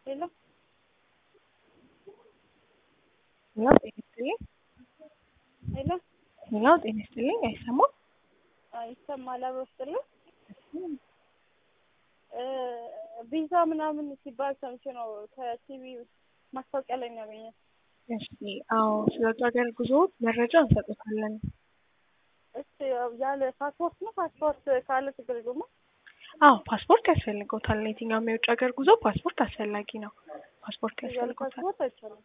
ሄሎ ሄሎ ጤና ይስጥልኝ። ሄሎ ሄሎ ጤና ይስጥልኝ። አይሰማም? ይሰማል። አብሮ ስጥልኝ ቪዛ ምናምን ሲባል ሰምቼ ነው ከቲቪ ማስታወቂያ ላይ ነው ያገኘሁት። እሺ፣ አዎ ስለ ውጭ ሀገር ጉዞ መረጃ እንሰጥታለን። እሺ ያለ ፓስፖርት ነው? ፓስፖርት ካለ ችግር የለውም? አዎ ፓስፖርት ያስፈልገውታል። የትኛውም የውጭ ሀገር ጉዞ ፓስፖርት አስፈላጊ ነው። ፓስፖርት ያለ ያስፈልገውታል። ፓስፖርት አይቻልም።